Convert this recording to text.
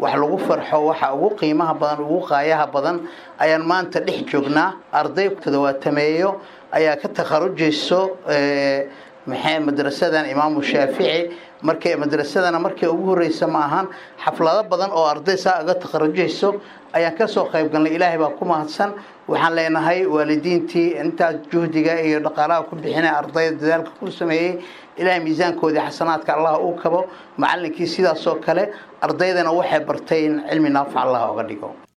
wax lagu farxo waxa ugu qiimaha badan ugu qaayaha badan ayaan maanta dhex joognaa arday toddobaatameeyo ayaa ka takharujayso maxay madrasadan imaamu shaafici markay madrasadana markii ugu horeysa ma ahan xaflado badan oo arday saa uga takharujayso ayaan kasoo qayb galnay ilaahay baa ku mahadsan waxaan leenahay waalidiintii intaas juhdiga iyo dhaqaalaha ku bixinay ardayda dadaalka ku sameeyey ilaahay miisaankoodii xasanaadka allah uu kabo macallinkii sidaasoo kale ardaydana waxay bartay in cilmi naafac allah oga dhigo